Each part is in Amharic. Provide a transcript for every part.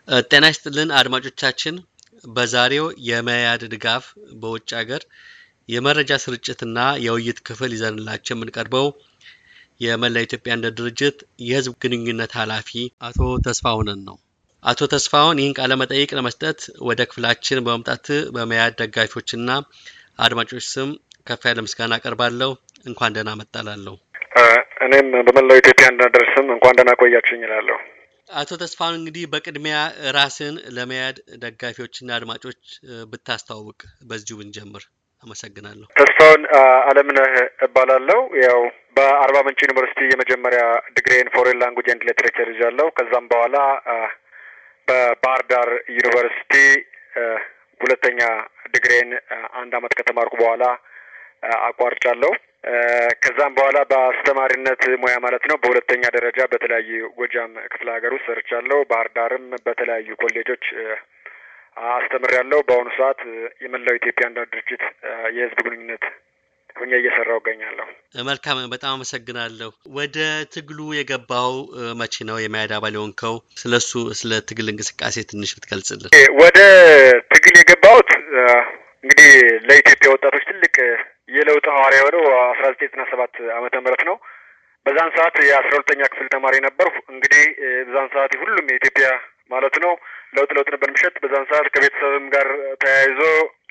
ጤና ይስጥልን አድማጮቻችን። በዛሬው የመያድ ድጋፍ በውጭ ሀገር የመረጃ ስርጭትና የውይይት ክፍል ይዘንላቸው የምንቀርበው የመላ ኢትዮጵያ አንድነት ድርጅት የህዝብ ግንኙነት ኃላፊ አቶ ተስፋሁንን ነው። አቶ ተስፋሁን ይህን ቃለ መጠይቅ ለመስጠት ወደ ክፍላችን በመምጣት በመያድ ደጋፊዎችና አድማጮች ስም ከፍ ያለ ምስጋና አቀርባለሁ። እንኳን ደህና መጣላለሁ። እኔም በመላው ኢትዮጵያ አንድነት ድርጅት ስም እንኳን ደህና ቆያችሁኝ እላለሁ። አቶ ተስፋሁን እንግዲህ በቅድሚያ ራስን ለመያድ ደጋፊዎችና አድማጮች ብታስተዋውቅ በዚሁ ብንጀምር አመሰግናለሁ። ተስፋውን አለምነህ እባላለሁ። ያው በአርባ ምንጭ ዩኒቨርሲቲ የመጀመሪያ ዲግሪን ፎሬን ላንጉጅ ኤንድ ሊትሬቸር ይዣለሁ። ከዛም በኋላ በባህር ዳር ዩኒቨርሲቲ ሁለተኛ ዲግሪን አንድ አመት ከተማርኩ በኋላ አቋርጫለሁ። ከዛም በኋላ በአስተማሪነት ሙያ ማለት ነው በሁለተኛ ደረጃ በተለያዩ ጎጃም ክፍለ ሀገር ውስጥ ሰርቻለሁ። ባህር ዳርም በተለያዩ ኮሌጆች አስተምሬያለሁ። በአሁኑ ሰዓት የመላው ኢትዮጵያ አንድነት ድርጅት የህዝብ ግንኙነት ሁኜ እየሰራሁ እገኛለሁ። መልካም፣ በጣም አመሰግናለሁ። ወደ ትግሉ የገባው መቼ ነው? የመያድ አባል የሆንከው? ስለሱ ስለ ትግል እንቅስቃሴ ትንሽ ብትገልጽልን። ወደ ትግል የገባሁት እንግዲህ ለኢትዮጵያ ወጣቶች ትልቅ የለውጥ ሐዋርያ የሆነው አስራ ዘጠኝ ዘጠና ሰባት ዓመተ ምህረት ነው። በዛን ሰዓት የአስራ ሁለተኛ ክፍል ተማሪ ነበርኩ። እንግዲህ በዛን ሰዓት ሁሉም የኢትዮጵያ ማለት ነው ለውጥ ለውጥ ነበር ምሸት። በዛን ሰዓት ከቤተሰብም ጋር ተያይዞ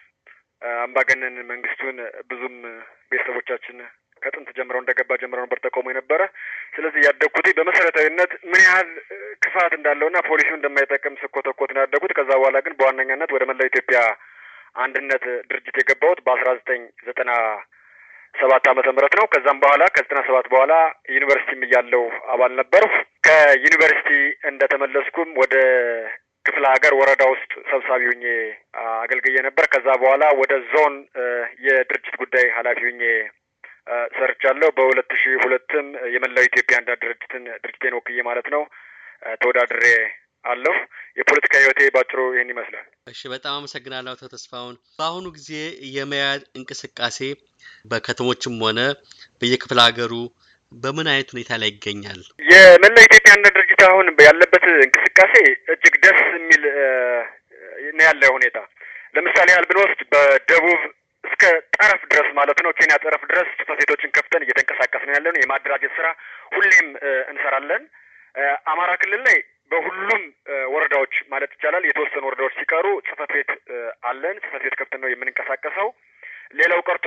አምባገነን መንግስቱን ብዙም ቤተሰቦቻችን ከጥንት ጀምረው እንደገባ ጀምረው ነበር ተቃውሞ የነበረ። ስለዚህ ያደግኩት በመሰረታዊነት ምን ያህል ክፋት እንዳለውና ፖሊሲው እንደማይጠቅም ስኮተኮት ነው ያደጉት። ከዛ በኋላ ግን በዋነኛነት ወደ መላው ኢትዮጵያ አንድነት ድርጅት የገባሁት በአስራ ዘጠኝ ዘጠና ሰባት ዓመተ ምህረት ነው። ከዛም በኋላ ከዘጠና ሰባት በኋላ ዩኒቨርሲቲም እያለሁ አባል ነበርሁ። ከዩኒቨርሲቲ እንደተመለስኩም ወደ ክፍለ ሀገር ወረዳ ውስጥ ሰብሳቢ ሁኜ አገልግዬ ነበር። ከዛ በኋላ ወደ ዞን የድርጅት ጉዳይ ኃላፊ ሁኜ ሰርቻለሁ። በሁለት ሺህ ሁለትም የመላው ኢትዮጵያ አንድነት ድርጅትን ድርጅቴን ወክዬ ማለት ነው ተወዳድሬ አለሁ። የፖለቲካ ህይወቴ ባጭሩ ይህን ይመስላል። እሺ፣ በጣም አመሰግናለሁ አቶ ተስፋሁን። በአሁኑ ጊዜ የመያድ እንቅስቃሴ በከተሞችም ሆነ በየክፍለ ሀገሩ በምን አይነት ሁኔታ ላይ ይገኛል? የመላ ኢትዮጵያ አንድነት ድርጅት አሁን ያለበት እንቅስቃሴ እጅግ ደስ የሚል ነው ያለ ሁኔታ። ለምሳሌ ያህል ብንወስድ በደቡብ እስከ ጠረፍ ድረስ ማለት ነው ኬንያ ጠረፍ ድረስ ጽሕፈት ቤቶችን ከፍተን እየተንቀሳቀስ ነው ያለን። የማደራጀት ስራ ሁሌም እንሰራለን። አማራ ክልል ላይ በሁሉም ወረዳዎች ማለት ይቻላል የተወሰኑ ወረዳዎች ሲቀሩ ጽሕፈት ቤት አለን። ጽሕፈት ቤት ከፍተን ነው የምንንቀሳቀሰው። ሌላው ቀርቶ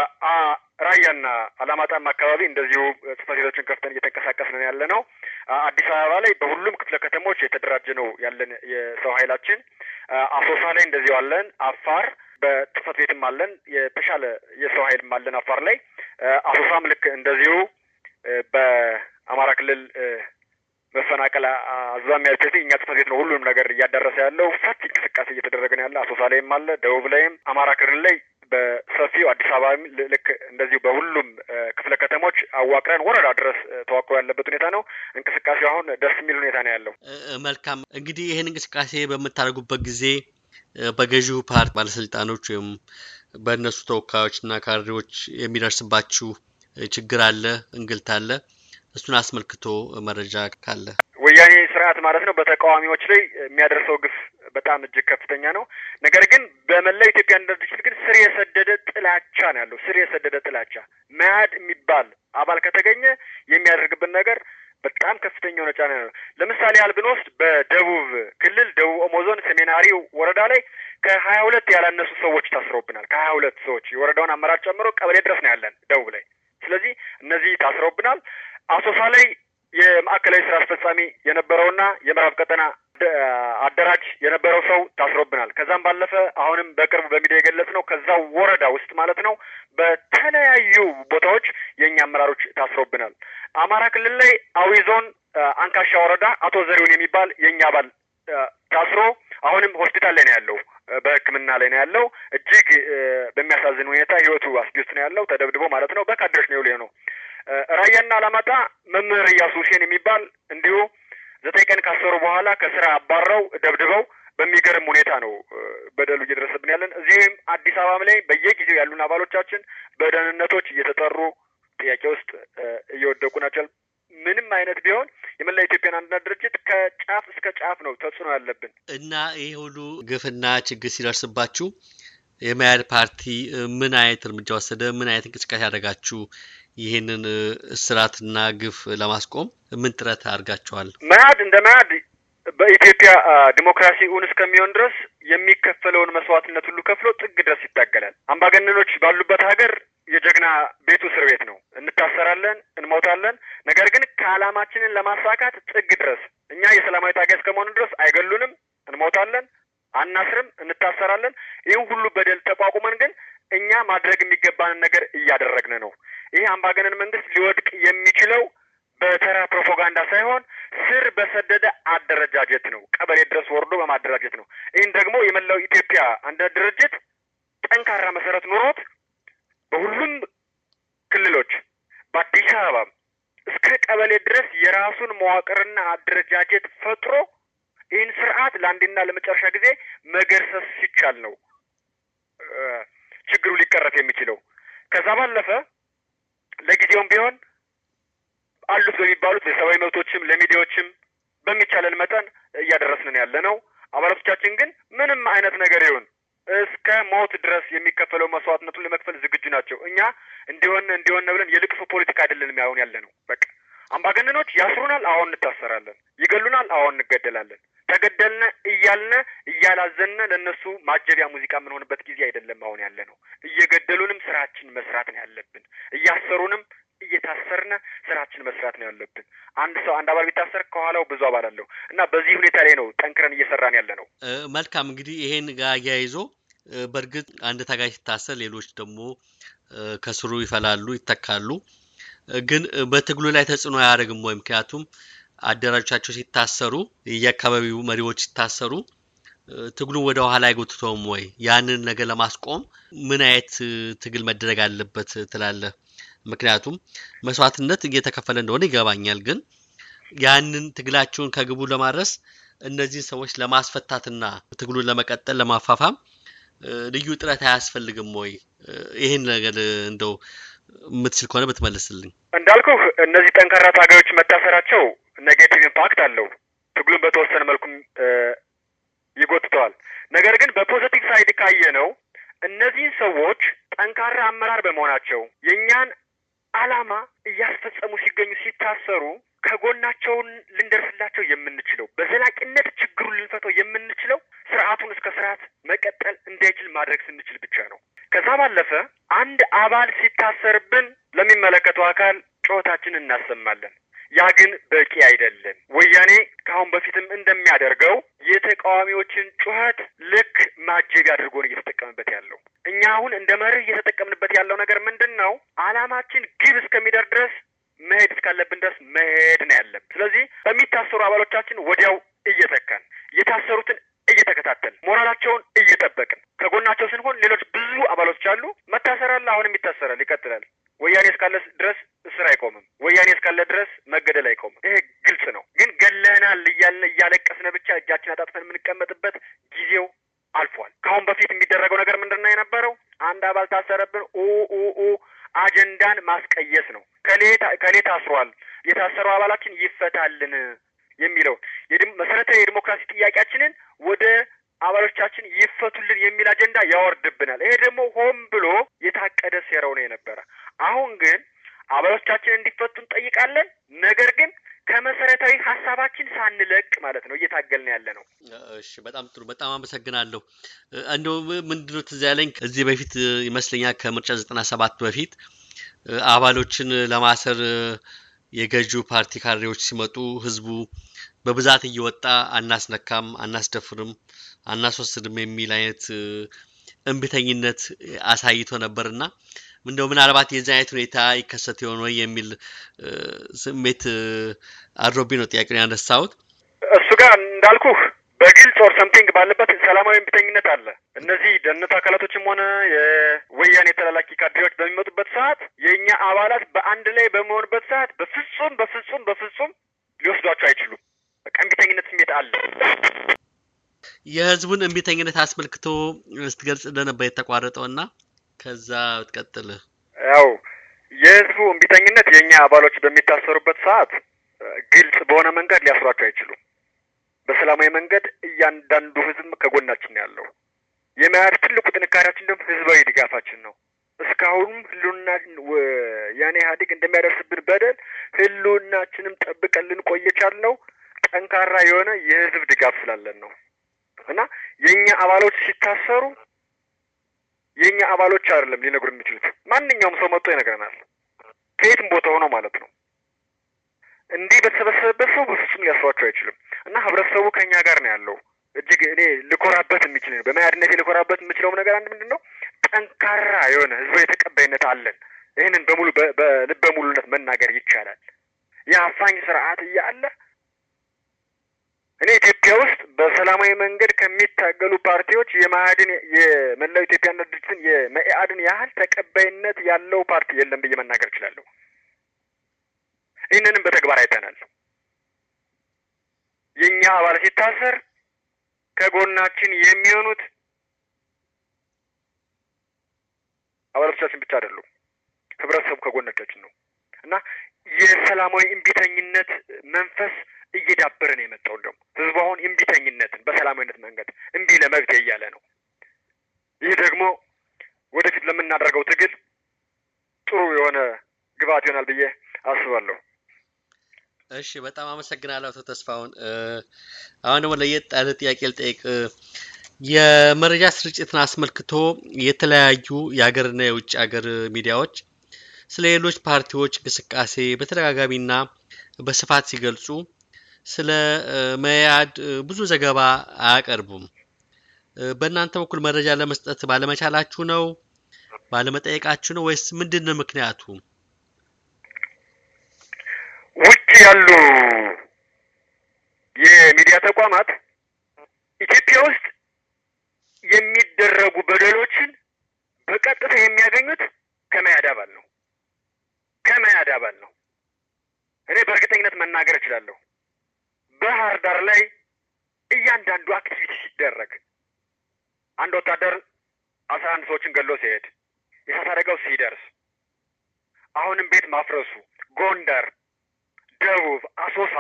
ራያና አላማጣም አካባቢ እንደዚሁ ጽሕፈት ቤቶችን ከፍተን እየተንቀሳቀስ ነው ያለ ነው። አዲስ አበባ ላይ በሁሉም ክፍለ ከተሞች የተደራጀ ነው ያለን የሰው ኃይላችን። አሶሳ ላይ እንደዚሁ አለን። አፋር በጽሕፈት ቤትም አለን። የተሻለ የሰው ኃይልም አለን አፋር ላይ። አሶሳም ልክ እንደዚሁ በአማራ ክልል መፈናቀል አዝማሚያ ያልቸት እኛ ጽሕፈት ቤት ነው ሁሉንም ነገር እያዳረሰ ያለው። ሰፊ እንቅስቃሴ እየተደረገ ነው ያለ። አሶሳ ላይም አለ፣ ደቡብ ላይም፣ አማራ ክልል ላይ በሰፊው አዲስ አበባ ልክ እንደዚሁ በሁሉም ክፍለ ከተሞች አዋቅረን ወረዳ ድረስ ተዋቅሮ ያለበት ሁኔታ ነው። እንቅስቃሴው አሁን ደስ የሚል ሁኔታ ነው ያለው። መልካም እንግዲህ ይህን እንቅስቃሴ በምታደርጉበት ጊዜ በገዢው ፓርቲ ባለስልጣኖች ወይም በእነሱ ተወካዮችና ካድሬዎች የሚደርስባችሁ ችግር አለ፣ እንግልት አለ። እሱን አስመልክቶ መረጃ ካለ ወያኔ ስርዓት ማለት ነው በተቃዋሚዎች ላይ የሚያደርሰው ግፍ በጣም እጅግ ከፍተኛ ነው። ነገር ግን በመላው ኢትዮጵያ አንድነት ድርጅት ግን ስር የሰደደ ጥላቻ ነው ያለው። ስር የሰደደ ጥላቻ መያድ የሚባል አባል ከተገኘ የሚያደርግብን ነገር በጣም ከፍተኛ የሆነ ጫና ነው። ለምሳሌ ያህል ብንወስድ በደቡብ ክልል ደቡብ ኦሞ ዞን ሰሜናሪ ወረዳ ላይ ከሀያ ሁለት ያላነሱ ሰዎች ታስረውብናል። ከሀያ ሁለት ሰዎች የወረዳውን አመራር ጨምሮ ቀበሌ ድረስ ነው ያለን ደቡብ ላይ። ስለዚህ እነዚህ ታስረውብናል። አሶሳ ላይ የማዕከላዊ ስራ አስፈጻሚ የነበረውና የምዕራብ ቀጠና አደራጅ የነበረው ሰው ታስሮብናል። ከዛም ባለፈ አሁንም በቅርቡ በሚዲያ የገለጽ ነው ከዛው ወረዳ ውስጥ ማለት ነው በተለያዩ ቦታዎች የእኛ አመራሮች ታስሮብናል። አማራ ክልል ላይ አዊ ዞን አንካሻ ወረዳ አቶ ዘሪሁን የሚባል የእኛ አባል ታስሮ አሁንም ሆስፒታል ላይ ነው ያለው፣ በሕክምና ላይ ነው ያለው። እጅግ በሚያሳዝን ሁኔታ ህይወቱ አስጊ ውስጥ ነው ያለው፣ ተደብድቦ ማለት ነው። በካድሬዎች ነው የውሌ ነው። ራያና አላማጣ መምህር እያሱ ሁሴን የሚባል እንዲሁ ዘጠኝ ቀን ካሰሩ በኋላ ከስራ አባረው ደብድበው በሚገርም ሁኔታ ነው በደሉ እየደረሰብን ያለን። እዚህም አዲስ አበባም ላይ በየጊዜው ያሉን አባሎቻችን በደህንነቶች እየተጠሩ ጥያቄ ውስጥ እየወደቁ ናቸው። ምንም አይነት ቢሆን የመላ ኢትዮጵያን አንድነት ድርጅት ከጫፍ እስከ ጫፍ ነው ተጽዕኖ ያለብን እና ይህ ሁሉ ግፍና ችግር ሲደርስባችሁ የመያድ ፓርቲ ምን አይነት እርምጃ ወሰደ? ምን አይነት እንቅስቃሴ ያደረጋችሁ? ይህንን እስራትና ግፍ ለማስቆም ምን ጥረት አድርጋችኋል? መያድ እንደ መያድ በኢትዮጵያ ዲሞክራሲ እውን እስከሚሆን ድረስ የሚከፈለውን መስዋዕትነት ሁሉ ከፍሎ ጥግ ድረስ ይታገላል። አምባገነኖች ባሉበት ሀገር የጀግና ቤቱ እስር ቤት ነው። እንታሰራለን፣ እንሞታለን። ነገር ግን ከዓላማችንን ለማሳካት ጥግ ድረስ እኛ የሰላማዊ ታጋይ እስከመሆኑ ድረስ አይገሉንም፣ እንሞታለን፣ አናስርም፣ እንታሰራለን። ይህን ሁሉ በደል ተቋቁመን ግን እኛ ማድረግ የሚገባንን ነገር እያደረግን ነው። ይህ አምባገነን መንግስት ሊወድቅ የሚችለው በተራ ፕሮፓጋንዳ ሳይሆን ስር በሰደደ አደረጃጀት ነው። ቀበሌ ድረስ ወርዶ በማደራጀት ነው። ይህን ደግሞ የመላው ኢትዮጵያ አንድነት ድርጅት ጠንካራ መሰረት ኖሮት በሁሉም ክልሎች በአዲስ አበባ እስከ ቀበሌ ድረስ የራሱን መዋቅርና አደረጃጀት ፈጥሮ ይህን ስርዓት ለአንዴና ለመጨረሻ ጊዜ መገርሰስ ሲቻል ነው ችግሩ ሊቀረፍ የሚችለው። ከዛ ባለፈ ለጊዜውም ቢሆን አሉት በሚባሉት የሰብአዊ መብቶችም ለሚዲያዎችም በሚቻለን መጠን እያደረስንን ያለ ነው። አባላቶቻችን ግን ምንም አይነት ነገር ይሁን እስከ ሞት ድረስ የሚከፈለው መስዋዕትነቱን ለመክፈል ዝግጁ ናቸው። እኛ እንዲሆን እንዲሆን ብለን የልቅሶ ፖለቲካ አይደለንም ያሁን ያለ ነው። በቃ አምባገነኖች ያስሩናል፣ አሁን እንታሰራለን። ይገሉናል፣ አሁን እንገደላለን። ተገደልነ እያልነ እያላዘነ ለእነሱ ማጀቢያ ሙዚቃ የምንሆንበት ጊዜ አይደለም አሁን ያለ ነው። እየገደሉንም ስራችን መስራት ነው ያለብን። እያሰሩንም እየታሰርነ ስራችን መስራት ነው ያለብን። አንድ ሰው አንድ አባል ቢታሰር ከኋላው ብዙ አባል አለው እና በዚህ ሁኔታ ላይ ነው ጠንክረን እየሰራን ያለ ነው። መልካም እንግዲህ ይሄን ጋር አያይዞ በእርግጥ አንድ ታጋይ ሲታሰር ሌሎች ደግሞ ከስሩ ይፈላሉ፣ ይተካሉ። ግን በትግሉ ላይ ተጽዕኖ አያደርግም ወይ? ምክንያቱም አደራጆቻቸው ሲታሰሩ፣ የየአካባቢው መሪዎች ሲታሰሩ ትግሉን ወደ ኋላ አይጎትተውም ወይ? ያንን ነገር ለማስቆም ምን አይነት ትግል መደረግ አለበት ትላለህ? ምክንያቱም መስዋዕትነት እየተከፈለ እንደሆነ ይገባኛል። ግን ያንን ትግላቸውን ከግቡ ለማድረስ እነዚህን ሰዎች ለማስፈታትና ትግሉን ለመቀጠል ለማፋፋም ልዩ ጥረት አያስፈልግም ወይ? ይህን ነገር እንደው የምትችል ከሆነ ብትመልስልኝ። እንዳልኩህ እነዚህ ጠንካራ ታጋዮች መታሰራቸው ኔጌቲቭ ኢምፓክት አለው። ትግሉን በተወሰነ መልኩም ይጎትተዋል። ነገር ግን በፖዘቲቭ ሳይድ ካየ ነው እነዚህን ሰዎች ጠንካራ አመራር በመሆናቸው የእኛን ዓላማ እያስፈጸሙ ሲገኙ ሲታሰሩ ከጎናቸውን ልንደርስላቸው የምንችለው በዘላቂነት ችግሩን ልንፈተው የምንችለው ስርዓቱን እስከ ስርዓት መቀጠል እንዳይችል ማድረግ ስንችል ብቻ ነው። ከዛ ባለፈ አንድ አባል ሲታሰርብን ለሚመለከተው አካል ጩኸታችንን እናሰማለን። ያ ግን በቂ አይደለም። ወያኔ ከአሁን በፊትም እንደሚያደርገው የተቃዋሚዎችን ጩኸት ልክ ማጀቢያ አድርጎ ነው እየተጠቀምበት ያለው። እኛ አሁን እንደ መርህ እየተጠቀምንበት ያለው ነገር ምንድን ነው? ዓላማችን ግብ እስከሚደርስ ድረስ መሄድ እስካለብን ድረስ መሄድ ነው ያለብን። ስለዚህ በሚታሰሩ አባሎቻችን ወዲያው እየተካን የታሰሩትን እየተከታተል ሞራላቸውን እየጠበቅን ከጎናቸው ስንሆን ሌሎች ብዙ አባሎች አሉ። መታሰር አለ፣ አሁንም ይታሰራል፣ ይቀጥላል። ወያኔ እስካለ ድረስ እስር አይቆምም። ወያኔ እስካለ ድረስ መገደል አይቆምም። ይሄ ግልጽ ነው። ግን ገለናል እያልን እያለቀስን ብቻ እጃችን አጣጥፈን የምንቀመጥበት ጊዜው አልፏል። ከአሁን በፊት የሚደረገው ነገር ምንድን ነው የነበረው? አንድ አባል ታሰረብን ኡ ኡ ኡ አጀንዳን ማስቀየስ ነው። ከሌ ታስሯል፣ የታሰረው አባላችን ይፈታልን የሚለው መሰረታዊ የዲሞክራሲ ጥያቄያችንን ወደ አባሎቻችን ይፈቱልን የሚል አጀንዳ ያወርድብናል። ይሄ ደግሞ ሆን ብሎ የታቀደ ሴራው ነው የነበረ። አሁን ግን አባሎቻችን እንዲፈቱ እንጠይቃለን። ነገር ግን ከመሰረታዊ ሀሳባችን ሳንለቅ ማለት ነው እየታገልን ያለ ነው። እሺ፣ በጣም ጥሩ። በጣም አመሰግናለሁ። እንደው ምንድነው ትዝ ያለኝ ከዚህ በፊት ይመስለኛል ከምርጫ ዘጠና ሰባት በፊት አባሎችን ለማሰር የገዢው ፓርቲ ካድሬዎች ሲመጡ ህዝቡ በብዛት እየወጣ አናስነካም፣ አናስደፍርም፣ አናስወስድም የሚል አይነት እምቢተኝነት አሳይቶ ነበርና እንደው ምናልባት የዚህ አይነት ሁኔታ ይከሰት የሆነ ወይ የሚል ስሜት አድሮቢ ነው ጥያቄውን ያነሳሁት። እሱ ጋር እንዳልኩህ በግልጽ ኦር ሰምቲንግ ባለበት ሰላማዊ እምቢተኝነት አለ። እነዚህ ደህንነት አካላቶችም ሆነ የወያኔ ተላላኪ ካድሬዎች በሚመጡበት ሰዓት የእኛ አባላት በአንድ ላይ በመሆንበት ሰዓት በፍጹም በፍጹም በፍጹም ሊወስዷቸው አይችሉም። በቃ እምቢተኝነት ስሜት አለ። የህዝቡን እምቢተኝነት አስመልክቶ ስትገልጽ እንደነበር የተቋረጠው እና ከዛ ትቀጥል። ያው የህዝቡ እምቢተኝነት የእኛ አባሎች በሚታሰሩበት ሰዓት ግልጽ በሆነ መንገድ ሊያስሯቸው አይችሉም። በሰላማዊ መንገድ እያንዳንዱ ህዝብ ከጎናችን ነው ያለው። የመያድ ትልቁ ጥንካሬያችን ደግሞ ህዝባዊ ድጋፋችን ነው። እስካሁንም ህልውና ያኔ ኢህአዴግ እንደሚያደርስብን በደል ህልውናችንም ጠብቀን ልንቆይ የቻልነው ጠንካራ የሆነ የህዝብ ድጋፍ ስላለን ነው እና የእኛ አባሎች ሲታሰሩ የእኛ አባሎች አይደለም ሊነግሩ የሚችሉት ማንኛውም ሰው መጥቶ ይነግረናል። ከየትም ቦታ ሆኖ ማለት ነው። እንዲህ በተሰበሰበበት ሰው በፍጹም ሊያስሯቸው አይችልም እና ህብረተሰቡ ከእኛ ጋር ነው ያለው። እጅግ እኔ ልኮራበት የሚችል በመያድነት ልኮራበት የምችለውም ነገር አንድ ምንድን ነው ጠንካራ የሆነ ህዝባዊ ተቀባይነት አለን። ይህንን በሙሉ በልበ ሙሉነት መናገር ይቻላል። የአፋኝ ስርዓት እያለ እኔ ኢትዮጵያ ውስጥ በሰላማዊ መንገድ ከሚታገሉ ፓርቲዎች የመኢአድን የመላው ኢትዮጵያ አንድነት ድርጅትን የመኢአድን ያህል ተቀባይነት ያለው ፓርቲ የለም ብዬ መናገር እችላለሁ። ይህንንም በተግባር አይተናል። የእኛ አባል ሲታሰር ከጎናችን የሚሆኑት አባላቶቻችን ብቻ አይደሉም፣ ህብረተሰቡ ከጎናቻችን ነው እና የሰላማዊ እምቢተኝነት መንፈስ እየዳበረ ነው የመጣው። ደግሞ ህዝቡ አሁን እምቢተኝነትን በሰላማዊነት መንገድ እምቢ ለመብት እያለ ነው። ይህ ደግሞ ወደፊት ለምናደርገው ትግል ጥሩ የሆነ ግብዓት ይሆናል ብዬ አስባለሁ። እሺ፣ በጣም አመሰግናለሁ አቶ ተስፋውን። አሁን ደግሞ ለየት ያለ ጥያቄ ልጠይቅ። የመረጃ ስርጭትን አስመልክቶ የተለያዩ የሀገርና የውጭ ሀገር ሚዲያዎች ስለ ሌሎች ፓርቲዎች እንቅስቃሴ በተደጋጋሚና በስፋት ሲገልጹ ስለ መያድ ብዙ ዘገባ አያቀርቡም። በእናንተ በኩል መረጃ ለመስጠት ባለመቻላችሁ ነው? ባለመጠየቃችሁ ነው? ወይስ ምንድን ነው ምክንያቱ? ውጭ ያሉ የሚዲያ ተቋማት ኢትዮጵያ ውስጥ የሚደረጉ በደሎችን በቀጥታ የሚያገኙት ከመያድ አባል ነው ከመያድ አባል ነው። እኔ በእርግጠኝነት መናገር እችላለሁ። ባህር ዳር ላይ እያንዳንዱ አክቲቪቲ ሲደረግ አንድ ወታደር አስራ አንድ ሰዎችን ገሎ ሲሄድ የእሳት አደጋው ሲደርስ አሁንም ቤት ማፍረሱ ጎንደር፣ ደቡብ፣ አሶሳ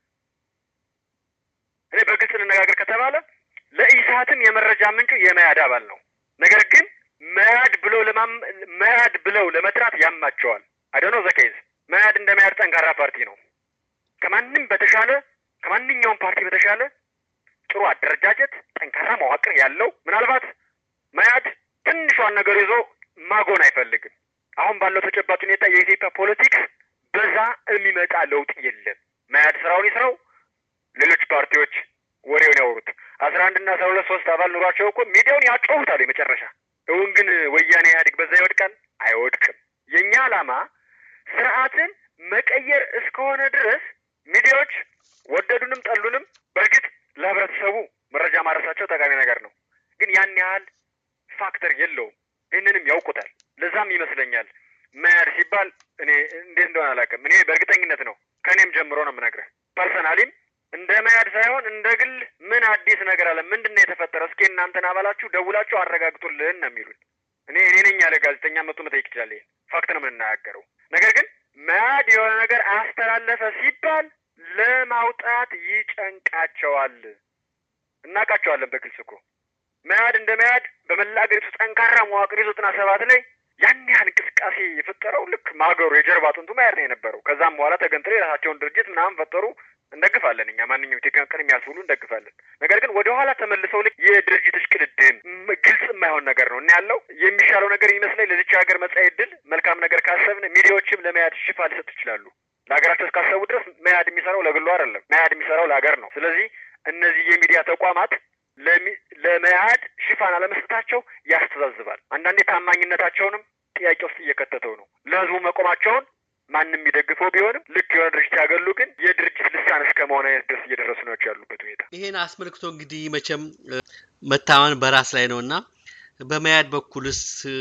እኔ በግልጽ እንነጋገር ከተባለ ለኢሳትም የመረጃ ምንጩ የመያድ አባል ነው። ነገር ግን መያድ ብለው ለማም መያድ ብለው ለመጥራት ያማቸዋል። አይደኖ ዘኬዝ መያድ እንደ መያድ ጠንካራ ፓርቲ ነው። ከማንም በተሻለ ከማንኛውም ፓርቲ በተሻለ ጥሩ አደረጃጀት፣ ጠንካራ መዋቅር ያለው ምናልባት መያድ ትንሿን ነገር ይዞ ማጎን አይፈልግም። አሁን ባለው ተጨባጭ ሁኔታ የኢትዮጵያ ፖለቲክስ በዛ የሚመጣ ለውጥ የለም። መያድ ስራውን ይስራው፣ ሌሎች ፓርቲዎች ወሬውን ያወሩት። አስራ አንድና አስራ ሁለት ሶስት አባል ኑሯቸው እኮ ሚዲያውን ያጮሁታል የመጨረሻ። እውን ግን ወያኔ ኢህአዴግ በዛ ይወድቃል? አይወድቅም። የእኛ ዓላማ ስርዓትን መቀየር እስከሆነ ድረስ ሚዲያዎች ወደዱንም ጠሉንም በእርግጥ ለህብረተሰቡ መረጃ ማድረሳቸው ጠቃሚ ነገር ነው። ግን ያን ያህል ፋክተር የለውም። ይህንንም ያውቁታል። ለዛም ይመስለኛል መያድ ሲባል እኔ እንዴት እንደሆነ አላውቅም። እኔ በእርግጠኝነት ነው ከእኔም ጀምሮ ነው የምነግርህ። ፐርሰናሊም እንደ መያድ ሳይሆን እንደ ግል ምን አዲስ ነገር አለ? ምንድን ነው የተፈጠረ? እስኪ እናንተን አባላችሁ ደውላችሁ አረጋግጡልን ነው የሚሉን። እኔ እኔ ነኝ ያለ ጋዜጠኛ መጡ መጠየቅ ይችላል። ይሄን ፋክት ነው የምንናገረው። ነገር ግን መያድ የሆነ ነገር አስተላለፈ ሲባል ለማውጣት ይጨንቃቸዋል። እናውቃቸዋለን በግልጽ እኮ መያድ እንደ መያድ በመላ አገሪቱ ጠንካራ መዋቅር ይዞ ዘጠና ሰባት ላይ ያን ያህል እንቅስቃሴ የፈጠረው ልክ ማገሩ የጀርባ አጥንቱ መያድ ነው የነበረው። ከዛም በኋላ ተገንጥለው የራሳቸውን ድርጅት ምናምን ፈጠሩ። እንደግፋለን እኛ ማንኛውም ኢትዮጵያን ቀን የሚያልፍ ሁሉ እንደግፋለን። ነገር ግን ወደ ኋላ ተመልሰው ልክ የድርጅት እሽቅድድም ግልጽ የማይሆን ነገር ነው እና ያለው የሚሻለው ነገር ይመስለኝ ለዚች ሀገር መጻኢ ዕድል መልካም ነገር ካሰብን ሚዲያዎችም ለመያድ ሽፋን ሊሰጡ ይችላሉ። ለሀገራቸው እስካሰቡ ድረስ መያድ የሚሰራው ለግሉ አይደለም። መያድ የሚሰራው ለሀገር ነው። ስለዚህ እነዚህ የሚዲያ ተቋማት ለመያድ ሽፋን አለመስጠታቸው ያስተዛዝባል። አንዳንዴ ታማኝነታቸውንም ጥያቄ ውስጥ እየከተተው ነው። ለህዝቡ መቆማቸውን ማንም የሚደግፈው ቢሆንም ልክ የሆነ ድርጅት ያገሉ ግን የድርጅት ልሳን እስከ መሆን አይነት ድረስ እየደረሱ ናቸው ያሉበት ሁኔታ። ይሄን አስመልክቶ እንግዲህ መቼም መታመን በራስ ላይ ነው እና በመያድ በኩልስ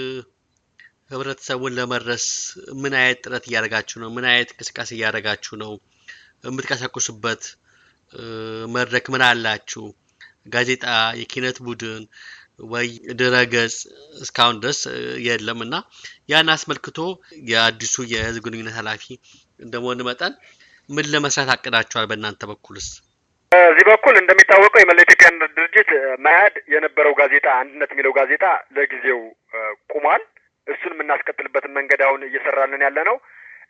ህብረተሰቡን ለመድረስ ምን አይነት ጥረት እያደረጋችሁ ነው? ምን አይነት እንቅስቃሴ እያደረጋችሁ ነው? የምትቀሰቅሱበት መድረክ ምን አላችሁ? ጋዜጣ፣ የኪነት ቡድን ወይ ድረገጽ እስካሁን ድረስ የለም እና ያን አስመልክቶ የአዲሱ የህዝብ ግንኙነት ኃላፊ እንደመሆን መጠን ምን ለመስራት አቅዳችኋል? በእናንተ በኩልስ? በዚህ በኩል እንደሚታወቀው የመላ ኢትዮጵያ አንድነት ድርጅት መያድ የነበረው ጋዜጣ አንድነት የሚለው ጋዜጣ ለጊዜው ቁሟል። እሱን የምናስቀጥልበትን መንገድ አሁን እየሰራልን ያለ ነው።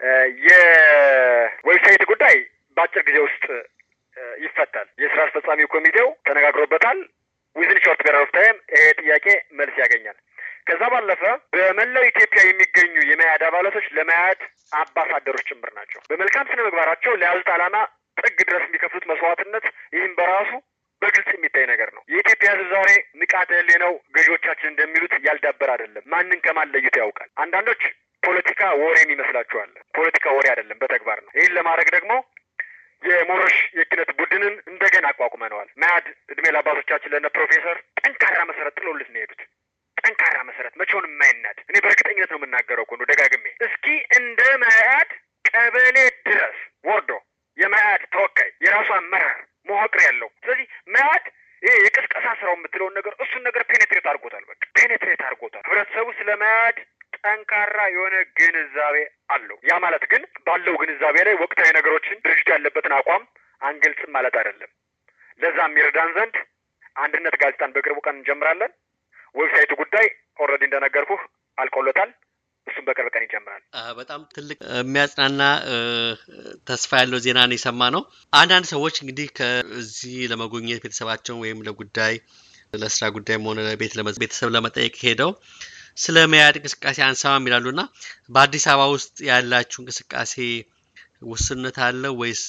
የዌብሳይት ጉዳይ በአጭር ጊዜ ውስጥ ይፈታል። የስራ አስፈጻሚ ኮሚቴው ተነጋግሮበታል። ዊዝን ሾርት ፔሪድ ኦፍ ታይም ይሄ ጥያቄ መልስ ያገኛል። ከዛ ባለፈ በመላው ኢትዮጵያ የሚገኙ የመያድ አባላቶች ለመያድ አምባሳደሮች ጭምር ናቸው። በመልካም ስነ ምግባራቸው ለያዙት ዓላማ ጥግ ድረስ የሚከፍሉት መስዋዕትነት ይህም በራሱ በግልጽ የሚታይ ነገር ነው። የኢትዮጵያ ሕዝብ ዛሬ ንቃተ ሕሊናው ገዢዎቻችን እንደሚሉት ያልዳበር አይደለም። ማንን ከማን ለይቶ ያውቃል። አንዳንዶች ፖለቲካ ወሬ የሚመስላችኋል። ፖለቲካ ወሬ አይደለም፣ በተግባር ነው። ይህን ለማድረግ ደግሞ የሞረሽ የኪነት ቡድንን እንደገና አቋቁመነዋል። መያድ እድሜ ለአባቶቻችን ለነ ፕሮፌሰር ጠንካራ መሰረት ጥሎልን ነው የሄዱት። ጠንካራ መሰረት መቼውን የማይናድ እኔ በእርግጠኝነት ነው የምናገረው እኮ ደጋግሜ እስኪ እንደ መያድ ቀበሌ ድረስ ወርዶ የመያድ ተወካይ የራሱ አመራር መዋቅር ያለው ስለዚህ መያድ ይሄ የቅስቀሳ ስራው የምትለውን ነገር እሱን ነገር ፔኔትሬት አድርጎታል። በቃ ፔኔትሬት አድርጎታል። ህብረተሰቡ ስለ መያድ ጠንካራ የሆነ ግንዛቤ አለው። ያ ማለት ግን ባለው ግንዛቤ ላይ ወቅታዊ ነገሮችን ድርጅቱ ያለበትን አቋም አንገልጽም ማለት አይደለም። ለዛ የሚረዳን ዘንድ አንድነት ጋዜጣን በቅርቡ ቀን እንጀምራለን። ዌብሳይቱ ጉዳይ ኦልሬዲ እንደነገርኩህ አልቆለታል። እሱም በቅርብ ቀን ይጀምራል። በጣም ትልቅ የሚያጽናና ተስፋ ያለው ዜና ነው የሰማ ነው። አንዳንድ ሰዎች እንግዲህ ከዚህ ለመጎብኘት ቤተሰባቸውን ወይም ለጉዳይ ለስራ ጉዳይም ሆነ ቤተሰብ ለመጠየቅ ሄደው ስለ መያድ እንቅስቃሴ አንሰማም ይላሉ እና በአዲስ አበባ ውስጥ ያላችሁ እንቅስቃሴ ውስንነት አለ ወይስ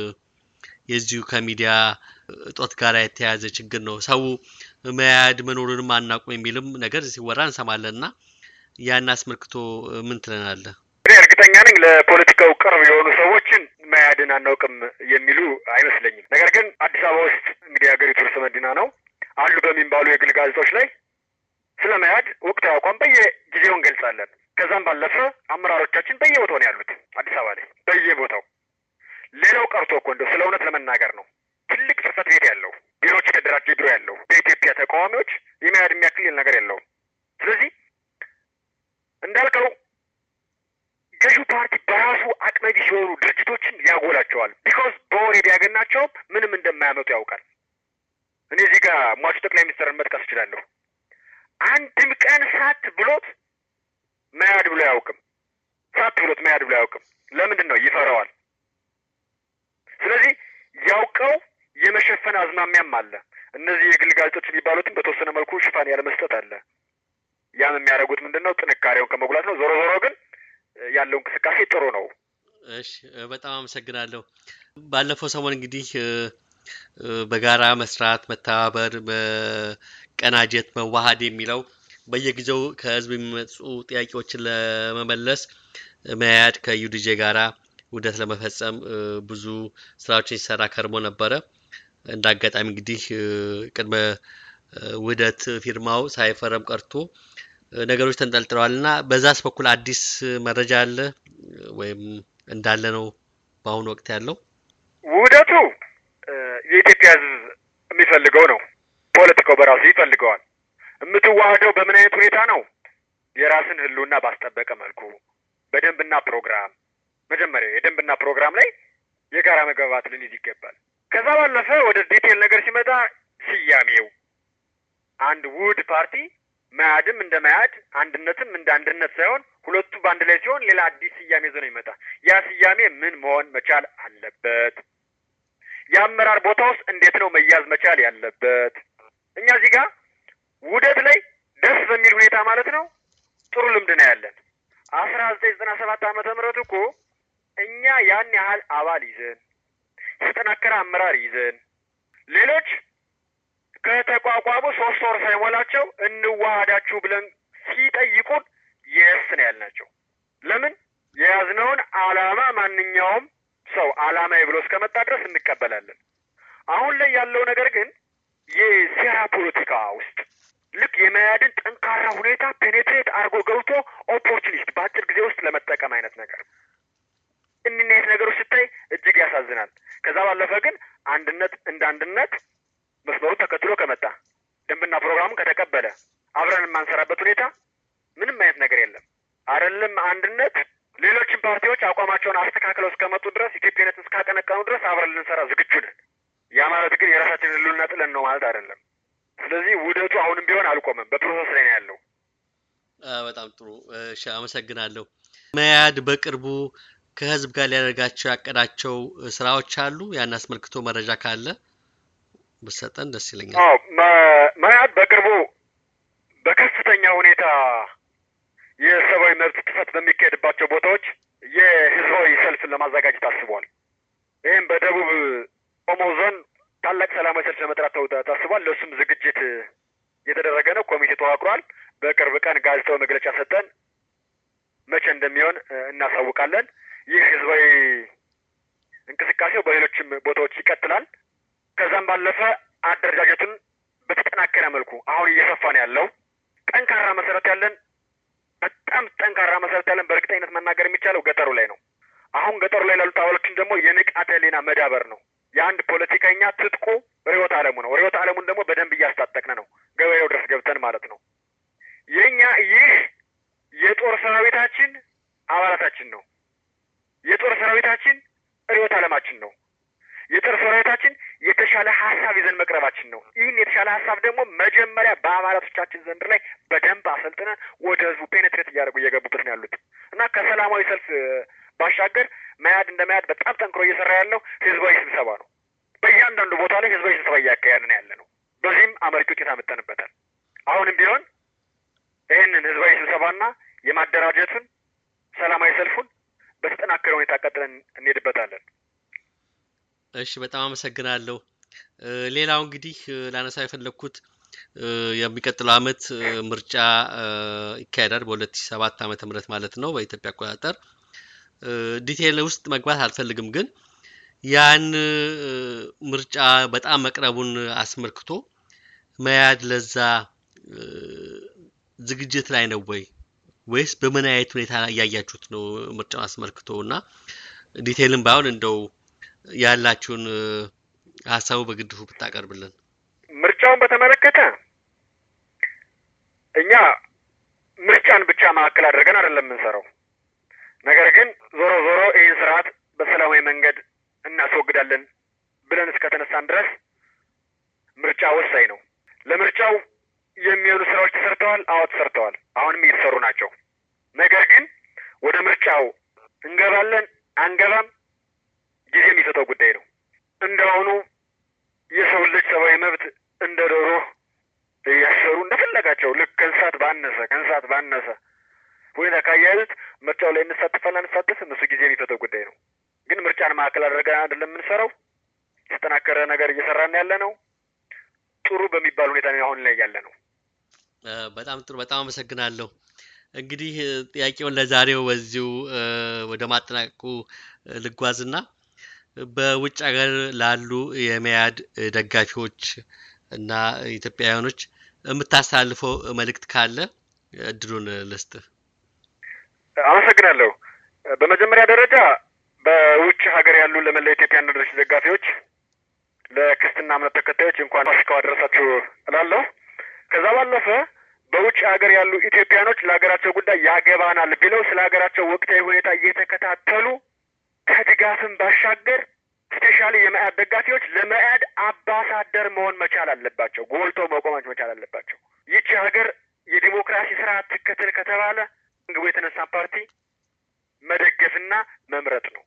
የዚሁ ከሚዲያ እጦት ጋር የተያያዘ ችግር ነው? ሰው መያድ መኖሩንም አናውቅም የሚልም ነገር ሲወራ እንሰማለን እና ያን አስመልክቶ ምን ትለናለህ? እኔ እርግጠኛ ነኝ ለፖለቲካው ቅርብ የሆኑ ሰዎችን መያድን አናውቅም የሚሉ አይመስለኝም። ነገር ግን አዲስ አበባ ውስጥ እንግዲህ የሀገሪቱ ርዕሰ መዲና ነው አሉ በሚባሉ የግል ጋዜጦች ላይ ስለ መያድ ወቅታዊ አቋም በየጊዜው እንገልጻለን። ከዛም ባለፈ አመራሮቻችን በየቦታው ነው ያሉት አዲስ አበባ ላይ በየቦታው። ሌላው ቀርቶ እኮ እንደው ስለ እውነት ለመናገር ነው ትልቅ ጽህፈት ቤት ያለው ቢሮዎች የተደራጀ ቢሮ ያለው በኢትዮጵያ ተቃዋሚዎች የመያድ የሚያክል ነገር የለውም። ስለዚህ እንዳልከው ገዢው ፓርቲ በራሱ አቅመ ቢስ የሆኑ ድርጅቶችን ያጎላቸዋል። ቢኮዝ በወሬ ቢያገናቸውም ምንም እንደማያመጡ ያውቃል። እኔ እዚህ ጋር ሟቹ ጠቅላይ ሚኒስትርን መጥቀስ እችላለሁ። አንድም ቀን ሳት ብሎት መያድ ብሎ አያውቅም። ሳት ብሎት መያድ ብሎ አያውቅም። ለምንድን ነው? ይፈራዋል። ስለዚህ ያውቀው የመሸፈን አዝማሚያም አለ። እነዚህ የግል ጋዜጦች የሚባሉትም በተወሰነ መልኩ ሽፋን ያለ መስጠት አለ። ያም የሚያደርጉት ምንድን ነው? ጥንካሬውን ከመጉላት ነው። ዞሮ ዞሮ ግን ያለው እንቅስቃሴ ጥሩ ነው። እሺ፣ በጣም አመሰግናለሁ። ባለፈው ሰሞን እንግዲህ በጋራ መስራት፣ መተባበር፣ መቀናጀት፣ መዋሃድ የሚለው በየጊዜው ከህዝብ የሚመጡ ጥያቄዎችን ለመመለስ መያድ ከዩዲጄ ጋራ ውህደት ለመፈጸም ብዙ ስራዎችን ሲሰራ ከርሞ ነበረ። እንደ አጋጣሚ እንግዲህ ቅድመ ውህደት ፊርማው ሳይፈረም ቀርቶ ነገሮች ተንጠልጥለዋል እና በዛስ በኩል አዲስ መረጃ አለ ወይም እንዳለ ነው በአሁኑ ወቅት ያለው? ውህደቱ የኢትዮጵያ ህዝብ የሚፈልገው ነው። ፖለቲካው በራሱ ይፈልገዋል። የምትዋህደው በምን አይነት ሁኔታ ነው? የራስን ህልውና ባስጠበቀ መልኩ በደንብና ፕሮግራም መጀመሪያ የደንብና ፕሮግራም ላይ የጋራ መግባባት ልንይዝ ይገባል። ከዛ ባለፈ ወደ ዲቴል ነገር ሲመጣ ስያሜው አንድ ውህድ ፓርቲ መያድም እንደ መያድ አንድነትም እንደ አንድነት ሳይሆን ሁለቱ በአንድ ላይ ሲሆን ሌላ አዲስ ስያሜ ይዞ ነው የሚመጣ። ያ ስያሜ ምን መሆን መቻል አለበት? የአመራር ቦታ ውስጥ እንዴት ነው መያዝ መቻል ያለበት? እኛ እዚህ ጋር ውህደት ላይ ደስ በሚል ሁኔታ ማለት ነው ጥሩ ልምድ ነው ያለን። አስራ ዘጠኝ ዘጠና ሰባት ዓመተ ምህረት እኮ እኛ ያን ያህል አባል ይዘን የተጠናከረ አመራር ይዘን ሌሎች ከተቋቋሙ ሶስት ወር ሳይሞላቸው እንዋሃዳችሁ ብለን ሲጠይቁን የስ ነው ያልናቸው። ለምን የያዝነውን ዓላማ ማንኛውም ሰው ዓላማዬ ብሎ እስከመጣ ድረስ እንቀበላለን። አሁን ላይ ያለው ነገር ግን የሴራ ፖለቲካ ውስጥ ልክ የመያድን ጠንካራ ሁኔታ ፔኔትሬት አድርጎ ገብቶ ኦፖርቹኒስት በአጭር ጊዜ ውስጥ ለመጠቀም አይነት ነገር እኒህ አይነት ነገሮች ስታይ እጅግ ያሳዝናል። ከዛ ባለፈ ግን አንድነት እንደ አንድነት መስመሩን ተከትሎ ከመጣ ደንብና ፕሮግራሙን ከተቀበለ አብረን የማንሰራበት ሁኔታ ምንም አይነት ነገር የለም። አይደለም አንድነት ሌሎችም ፓርቲዎች አቋማቸውን አስተካክለው እስከመጡ ድረስ ኢትዮጵያነትን እስካለ ስለዚህ ውህደቱ አሁንም ቢሆን አልቆመም፣ በፕሮሰስ ላይ ነው ያለው። በጣም ጥሩ እሺ፣ አመሰግናለሁ። መያድ በቅርቡ ከህዝብ ጋር ሊያደርጋቸው ያቀዳቸው ስራዎች አሉ። ያን አስመልክቶ መረጃ ካለ ብሰጠን ደስ ይለኛል። አዎ መያድ በቅርቡ በከፍተኛ ሁኔታ የሰብአዊ መብት ጥሰት በሚካሄድባቸው ቦታዎች የህዝባዊ ሰልፍን ለማዘጋጀት አስቧል። ይህም በደቡብ ኦሞ ዞን ታላቅ ሰላማዊ ሰልፍ ለመጥራት ታስቧል። ለእሱም ዝግጅት የተደረገ ነው። ኮሚቴ ተዋቅሯል። በቅርብ ቀን ጋዜጣዊ መግለጫ ሰጠን መቼ እንደሚሆን እናሳውቃለን። ይህ ህዝባዊ እንቅስቃሴው በሌሎችም ቦታዎች ይቀጥላል። ከዛም ባለፈ አደረጃጀቱን በተጠናከረ መልኩ አሁን እየሰፋ ነው ያለው። ጠንካራ መሰረት ያለን በጣም ጠንካራ መሰረት ያለን በእርግጠኝነት መናገር የሚቻለው ገጠሩ ላይ ነው። አሁን ገጠሩ ላይ ላሉት አባሎችን ደግሞ የንቃተ ህሊና መዳበር ነው። የአንድ ፖለቲከኛ ትጥቁ ርዕዮተ ዓለሙ ነው። ርዕዮተ ዓለሙን ደግሞ በደንብ እያስታጠቅን ነው፣ ገበሬው ድረስ ገብተን ማለት ነው። የኛ ይህ የጦር ሰራዊታችን አባላታችን ነው። የጦር ሰራዊታችን ርዕዮተ ዓለማችን ነው። የጦር ሰራዊታችን የተሻለ ሀሳብ ይዘን መቅረባችን ነው። ይህን የተሻለ ሀሳብ ደግሞ መጀመሪያ በአባላቶቻችን ዘንድ ላይ በደንብ አሰልጥነን ወደ ህዝቡ ፔኔትሬት እያደረጉ እየገቡበት ነው ያሉት እና ከሰላማዊ ሰልፍ ባሻገር መያድ እንደ መያድ በጣም ጠንክሮ እየሰራ ያለው ህዝባዊ ስብሰባ ነው። በእያንዳንዱ ቦታ ላይ ህዝባዊ ስብሰባ እያካሄድን ያለ ነው። በዚህም አመርቂ ውጤት አመጠንበታል። አሁንም ቢሆን ይህንን ህዝባዊ ስብሰባና የማደራጀቱን ሰላማዊ ሰልፉን በተጠናከረ ሁኔታ ቀጥለን እንሄድበታለን። እሺ፣ በጣም አመሰግናለሁ። ሌላው እንግዲህ ላነሳው የፈለግኩት የሚቀጥለው አመት ምርጫ ይካሄዳል በሁለት ሺ ሰባት ዓመተ ምህረት ማለት ነው በኢትዮጵያ አቆጣጠር። ዲቴይል ውስጥ መግባት አልፈልግም፣ ግን ያን ምርጫ በጣም መቅረቡን አስመልክቶ መያድ ለዛ ዝግጅት ላይ ነው ወይ ወይስ በምን አይነት ሁኔታ እያያችሁት ነው ምርጫውን አስመልክቶ እና ዲቴይልም ባይሆን እንደው ያላችሁን ሀሳቡ በግድፉ ብታቀርብልን። ምርጫውን በተመለከተ እኛ ምርጫን ብቻ ማዕከል አድርገን አይደለም የምንሰራው። ነገር ግን ዞሮ ዞሮ ይህን ስርዓት በሰላማዊ መንገድ እናስወግዳለን ብለን እስከተነሳን ድረስ ምርጫ ወሳኝ ነው። ለምርጫው የሚሆኑ ስራዎች ተሰርተዋል። አዎ ተሰርተዋል። አሁንም እየተሰሩ ናቸው። ነገር ግን ወደ ምርጫው እንገባለን አንገባም ጊዜ የሚሰጠው ጉዳይ ነው። እንደአሁኑ የሰው ልጅ ሰብአዊ መብት እንደ ዶሮ እያሰሩ እንደፈለጋቸው ልክ ከእንስሳት ባነሰ ከእንስሳት ባነሰ ሁኔታ ካያያዙት ምርጫው ላይ እንሳተፋለን አንሳተፍም፣ እሱ ጊዜ የሚሰጠው ጉዳይ ነው። ግን ምርጫን ማዕከል አድርገን አይደለም የምንሰራው። የተጠናከረ ነገር እየሰራን ያለ ነው። ጥሩ በሚባል ሁኔታ አሁን ላይ ያለ ነው። በጣም ጥሩ። በጣም አመሰግናለሁ። እንግዲህ ጥያቄውን ለዛሬው በዚሁ ወደ ማጠናቀቁ ልጓዝና በውጭ ሀገር ላሉ የመያድ ደጋፊዎች እና ኢትዮጵያውያኖች የምታስተላልፈው መልእክት ካለ እድሉን ልስጥ። አመሰግናለሁ። በመጀመሪያ ደረጃ በውጭ ሀገር ያሉ ለመላ ኢትዮጵያ አንድነት ደጋፊዎች፣ ለክርስትና እምነት ተከታዮች እንኳን ፋሲካው አደረሳችሁ እላለሁ። ከዛ ባለፈ በውጭ ሀገር ያሉ ኢትዮጵያኖች ለሀገራቸው ጉዳይ ያገባናል ብለው ስለ ሀገራቸው ወቅታዊ ሁኔታ እየተከታተሉ ከድጋፍም ባሻገር ስፔሻሊ የመያድ ደጋፊዎች ለመያድ አምባሳደር መሆን መቻል አለባቸው። ጎልተው መቆማች መቻል አለባቸው። ይቺ ሀገር የዲሞክራሲ ስርዓት ትከተል ከተባለ ግቡ የተነሳ ፓርቲ መደገፍና መምረጥ ነው።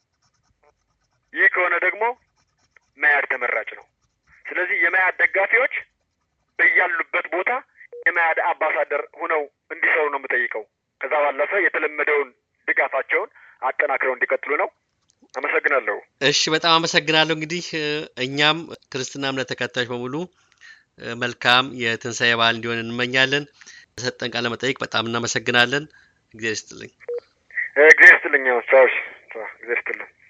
ይህ ከሆነ ደግሞ መያድ ተመራጭ ነው። ስለዚህ የመያድ ደጋፊዎች በያሉበት ቦታ የመያድ አምባሳደር ሁነው እንዲሰሩ ነው የምጠይቀው። ከዛ ባለፈ የተለመደውን ድጋፋቸውን አጠናክረው እንዲቀጥሉ ነው። አመሰግናለሁ። እሺ፣ በጣም አመሰግናለሁ። እንግዲህ እኛም ክርስትና እምነት ተከታዮች በሙሉ መልካም የትንሣኤ በዓል እንዲሆን እንመኛለን። ሰጠን ቃለ መጠይቅ በጣም እናመሰግናለን። እግዚአብሔር ይስጥልኝ። እግዚአብሔር ይስጥልኝ። ቻው። እግዚአብሔር ይስጥልኝ።